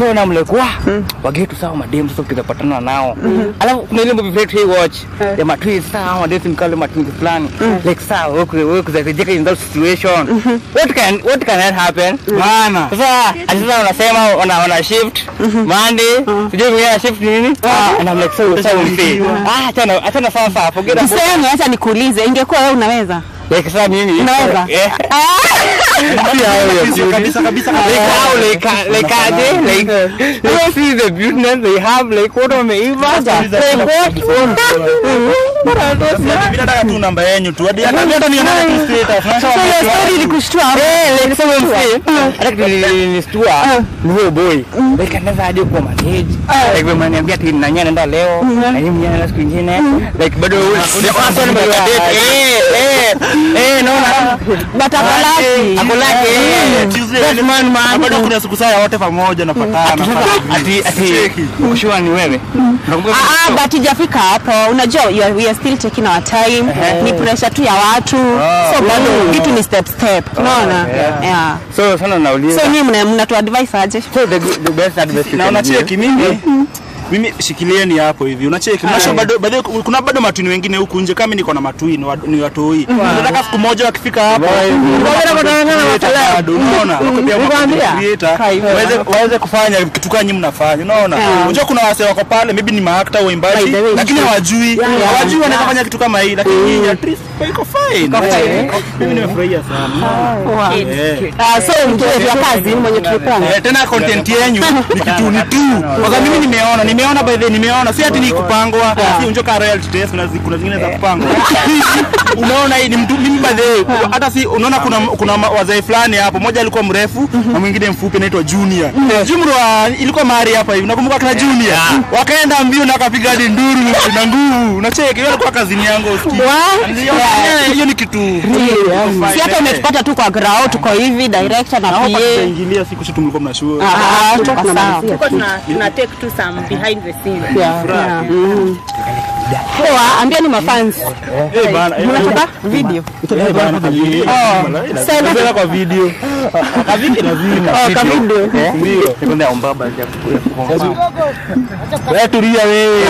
so na mlek wa wagetu sawa madem sasa ukizapatana nao alafu kuna ile movie flat hey watch ya matwi sawa madem simkale matingi fulani like sawa wewe wewe kuzajeka in that situation what can what can that happen Maana. sasa ati sasa unasema wana wana shift Monday sijui mwingine shift nini and I'm like so so unfair ah achana achana sasa forget about Tuseme, acha nikuulize, ingekuwa wewe unaweza like sasa mimi Unaweza? eh Kabisa, kabisa, kabisa. like how like uh, like are they like you don't see the beautiness they have like what wameiva like what Mimi nataka tu namba yenyu tu. Hadi hata hata nione tu status. Nasema So hiyo story ilikushtua hapo? Eh, like so mfee hata kilistua ni huyo boy like anaweza hadi kuwa manage like wewe mnaniambia ati nanya naenda leo na yeye mwenyewe anaenda siku nyingine like bado the person bado eh eh eh naona But ako lucky. ako laki eh Tuesday, that man na man bado kuna siku saa wote pamoja napatana. ati ati kushua ni wewe Nakumbuka Ah, ah, but ijafika hapo unajua you are- we are still taking our time ni pressure tu ya watu so bado kitu ni step step unaona yeah so sana nauliza so nyinyi mna mnatu advise aje so the good- the best advice you na can unacheki give. mimi mimi shikilieni hapo hivi unacheki mnasho bado bado kuna bado matwini wengine huku nje kama niko na matwini wa- ni watoi nataka siku moja wakifika hapo bado unaona Nikwambia. creator waweze waweze kufanya kitu kama nyinyi mnafanya unaona unajua kuna wase wako pale maybe ni maakta waimbaji lakini hawajui hawajui wanaweza fanya kitu kama hii lakini nyinyi at least iko fine mimi nimefurahia sana Eh. Ah, so mjue vya kazi mwenye tulipanga Eh, tena content yenyu ni kitu ni tu kwa sababu mimi nimeona nimeona by the way, nimeona si ati ni kupangwa si unjo ka royalty test kuna zi- kuna zingine za kupangwa unaona hii ni mtu mimi by the way, hata si unaona kuna kuna ma- wazee fulani hapo mmoja alikuwa mrefu na mwingine mfupi anaitwa junior jumru wa ilikuwa mahali hapa hivi nakumbuka kana junior wakaenda mbio na wakapiga hadi nduru na nguvu unacheki hiyo ilikuwa kazini yangu usikii Niliona, eh, hiyo ni kitu si hata umetupata tu kwa grao tuko hivi director na naomba PA tutaingilia siku si tumlikuwa mnashua Ah, tuko sawa Tulikuwa tuna, tuna take tu some behind the scenes. Yeah, yeah. Mm. Poa, ambieni mafans Eh, bana, eh, mnataka video eh, bana, kavideo. Sasa- Napenda kwa video kavike lazima Oh, ka video ndio Sekunde ya umbaba ya kufunga. wewe tulia wewe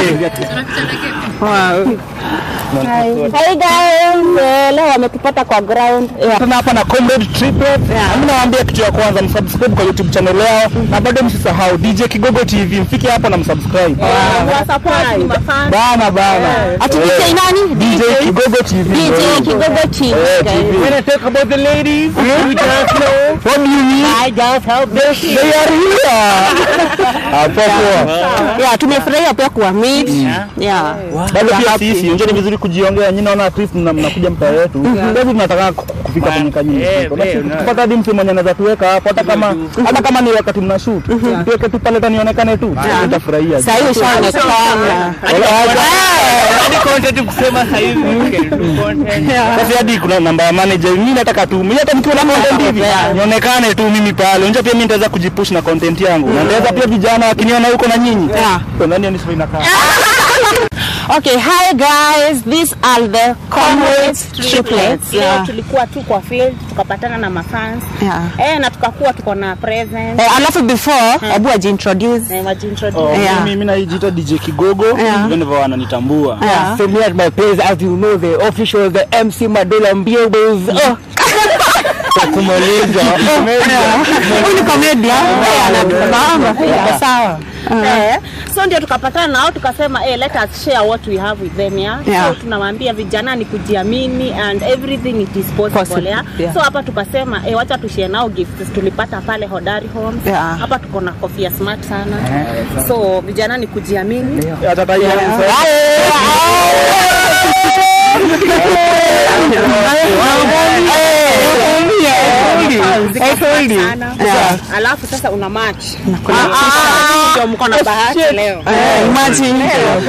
Hi guys, eh, leo wametupata kwa ground. Yeah. tena hapa na comrade triplet mimi nawaambia kitu ya kwanza msubscribe kwa youtube channel yao na bado msisahau dj kigogo tv mfike hapo na msubscribe Wa support ni mafans. bana bana Ati DJ nani? dj kigogo tv DJ Kigogo TV. guys. When I talk about the ladies, you just know. what do you mean I just help them. they are here hapo poa Yeah, tumefurahia pia kuwa meet. Yeah. bado pia sisi unje ni vizuri kujiongea nyinyi naona at least mna- mnakuja mtaa yetu sasa tunataka ku- kufika kwenye kanyini Eh, eh, una- tupata hadi mtu mwenye anaweza tuweka hapo hata kama hata kama ni wakati mna shoot tuweke tu pale tanionekane tu tutafurahia Sasa hiyo ishaonekana. Hadi content kusema sasa hivi. you can do content. Sasa hadi kuna namba ya manager mimi nataka tu mimi hata nikiwa na content hivi nionekane tu mimi pale unja pia mimi nitaweza kujipush na content yangu na nitaweza pia vijana wakiniona huko na nyinyi Yeah. kwa nani ni sio inakaa Okay, hi guys. These are the comrades triplets. Leo Yeah. tulikuwa tu kwa field tukapatana na mafans Yeah. eh, na tukakuwa tuko na present Eh, alafu before, hebu ajiintroduce. eh, wajiintroduce Oh, Yeah. mimi mimi najiita DJ Kigogo Yeah. hivyo ndivyo wananitambua Yeah. So me at my place, as you know, the official, the MC Madola Mbiobos. Oh. Kumaliza. Huyu ni comedian. Eh, anatufahamu pia. Sawa. eh, so ndio tukapatana nao tukasema eh, let us share what we have with them yeah? Yeah. so tunawaambia vijana ni kujiamini and everything it is possible, Possible, yeah? yeah. so hapa tukasema eh, wacha tushare nao gifts tulipata pale Hodari Homes Yeah. hapa tuko na kofia smart sana so vijana ni kujiamini hata tayari sana alafu sasa una match ndio mko na bahati leo Eh, imagine.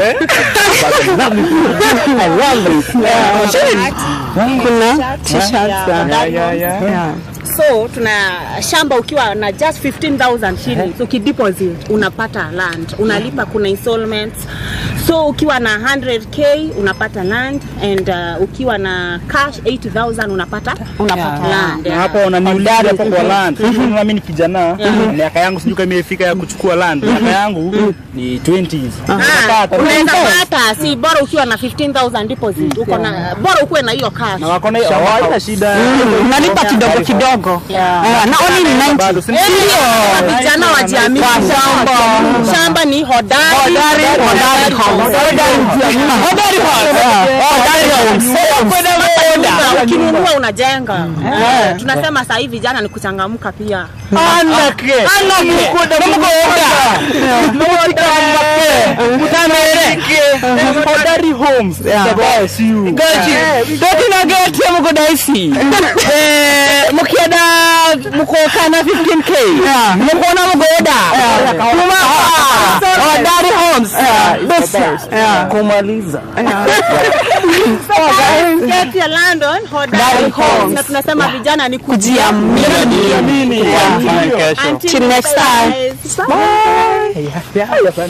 Kuna t-shirts. Yeah. yeah. Yeah. so tuna shamba ukiwa na just 15000 shillings ukideposit unapata land unalipa kuna installments so ukiwa na 100k unapata land and uh, ukiwa na cash 80000 unapata Unapata land na hapo wananiuliza hapo kwa land unaona mimi ni kijana miaka yangu sijui kama imefika ya kuchukua land miaka yangu ni 20s Ah, Unapata. unaweza pata si bora ukiwa na 15000 deposit uko na bora ukuwe na hiyo cash na wako na hiyo hawana shida unalipa kidogo kidogo Eh, na only ni 90 bado si Kama vijana wajiamini shamba shamba ni hodari Hodari, hodari homes. Hodari homes. Hodari homes. Nyumba, ukinunua unajenga Eh, tunasema sahii vijana ni kuchangamka pia anake Anake. hodari homes That's you. ndokinagetie mukudaisi mukienda mukokana 15k mukona mugoda kuma hodari homes kumaliza Get your land on hodari homes na tunasema vijana ni Kujiamini. Mimi. Until Till next next time. Bye.